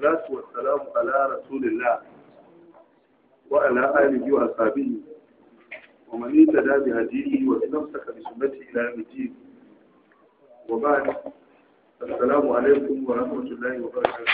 والصلاة والسلام على رسول الله وعلى آله وأصحابه ومن اهتدى بهديه واستمسك بسنته إلى يوم الدين وبعد السلام عليكم ورحمة الله وبركاته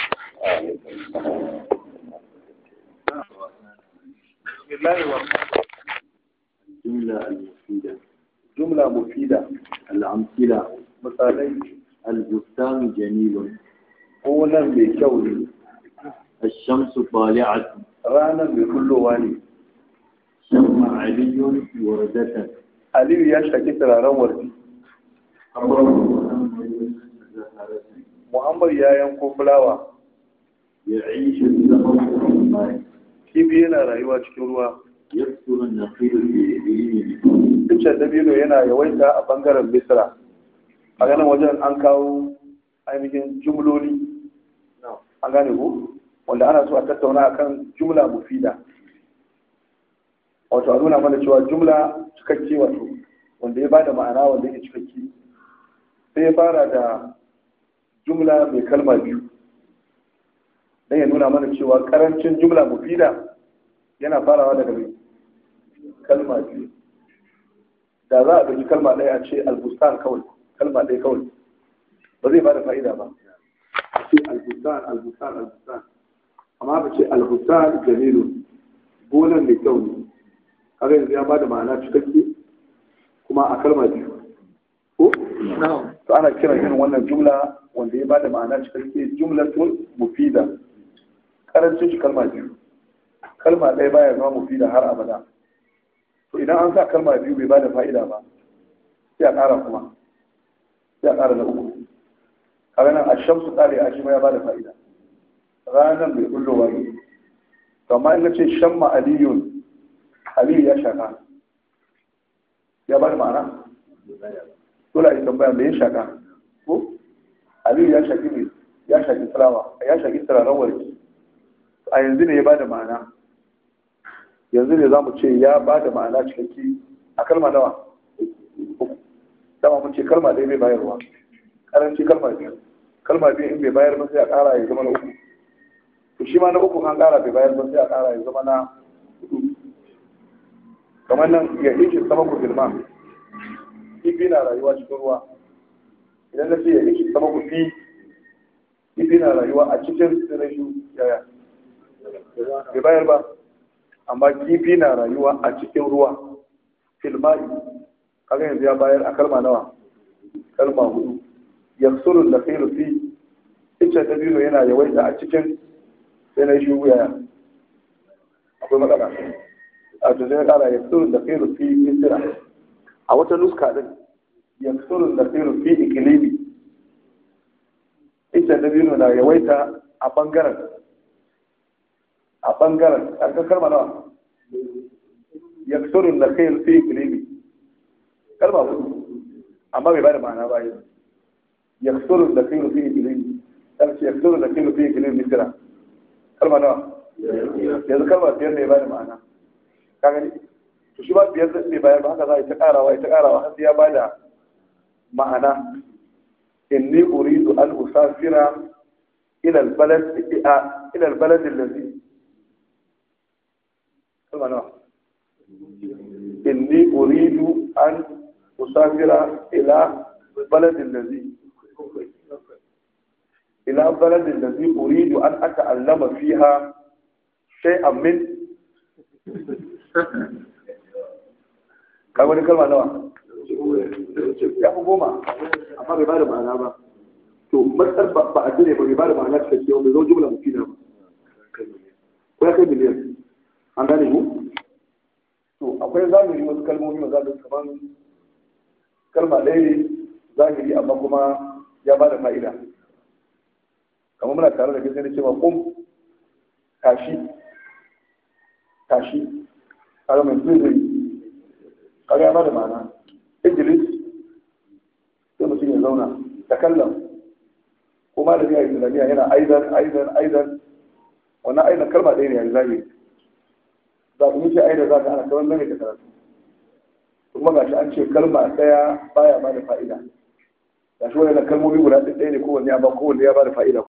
بسم الله الرحمن الرحيم الجملة المفيدة جملة مفيدة الأمثلة مثالي البستان جميل قولا بكون الشمس طالعة رانا بكل واني شم علي وردة Aliyu ya shaki turaren wardi. Muhammad ya yanko fulawa. يعيش الزهر في الماء Kifi yana rayuwa cikin ruwa. يكثر النخيل في إبليل Iccen dabino yana yawaita a bangaren Misra. A ganin wajen an kawo ainihin jumloli. An gane ku? Wanda ana so a tattauna akan jumla mufida. Wato a nuna mana cewa jumla cikakke wato wanda ya bada ma'ana wanda yake cikakke. Sai ya fara da jumla mai kalma biyu. Dan ya nuna mana cewa karancin jumla mufida yana farawa daga mai kalma biyu. da za a ɗauki kalma ɗaya a ce albustan kawai kalma ɗaya kawai ba zai ba da fa'ida ba a ce albustan albustan albustan amma ba ce albustan jamilun gonan mai kyau ne kaga yanzu ya ba da ma'ana cikakke kuma a kalma biyu ko to ana kiran irin wannan jumla wanda ya ba da ma'ana cikakke jumlatul mufida karancin shi kalma biyu kalma ɗaya baya zama mufida har abada to idan an sa kalma biyu bai bada fa'ida ba sai a ƙara kuma sai a ƙara na uku kaga nan ashamsu ƙare a shi ma ya bada fa'ida ranar bai kullo wani to amma in ce shamma aliyun aliyu ya shaka ya bada ma'ana dole a yi tambaya me ya shaka ko aliyu ya shaki ne ya shaki fulawa ya shaki turaren warki a yanzu ne ya bada ma'ana yanzu ne za mu ce ya ba da ma'ana cikakke a kalma nawa dama mun ce kalma ɗaya bai bayarwa karanci kalma biyu kalma biyu in bai bayar ba sai a ƙara ya zama na uku to shi ma na uku an ƙara bai bayar ba sai a ƙara ya zama na hudu kamar nan ya ishe sama ku girma kifi na rayuwa cikin ruwa idan na ce ya ishe sama ku fi kifi na rayuwa a cikin sirashu yaya bai bayar ba amma kifi na rayuwa a cikin ruwa filmai kaga yanzu ya bayar a kalma nawa kalma hudu yaksurun da khairu fi icce ta biyu yana yawaita a cikin sai na shi wuya akwai matsala a to sai kara yaksurun da khairu fi misira a wata nuska din yaksurun da khairu fi ikilimi icce ta biyu na yawaita a bangaren a ɓangaren ƙarƙar kalma nawa ya surun da kai fi ikilimi kalma hudu amma bai bada ma'ana ba yanzu ya surun da kai fi ikilimi ƙarfi ya surun da kai fi ikilimi misira kalma nawa yanzu kalma biyar ne ya bada ma'ana ka gani to shi ba biyar zai bayar ba haka za a yi ta ƙarawa ya ta ƙarawa har sai ya bada ma'ana inni uridu an usafira ila albalad ila albalad allazi kalma nawa inni uridu an usafira ila baladin lazi ila baladin lazi uridu an ata'allama fiha shay'an min ka wani kalma nawa ya fi goma amma bai bada ma'ana ba to matsar ba a jire ba bai bada ma'ana cikakke bai zo jumla mufida ba ko ya kai miliyan an gane mu to akwai zahiri wasu kalmomi ma za su kaman kalma ɗaya ne zahiri amma kuma ya ba da fa'ida kamar muna tare da kai sai da cewa kum tashi tashi kaga mai zai zai kaga ya ba da ma'ana idris sai mutum ya zauna da kallon ko malami a islamiyya yana aidan aidan aidan wannan aidan kalma ɗaya ne a zahiri za ku yi aida za ka ana kamar mai da karatu kuma ga shi an ce kalma ɗaya baya ba da fa'ida ga shi wani kalmomi guda ɗaya ne kowanne ya ba kowanne ya ba da fa'ida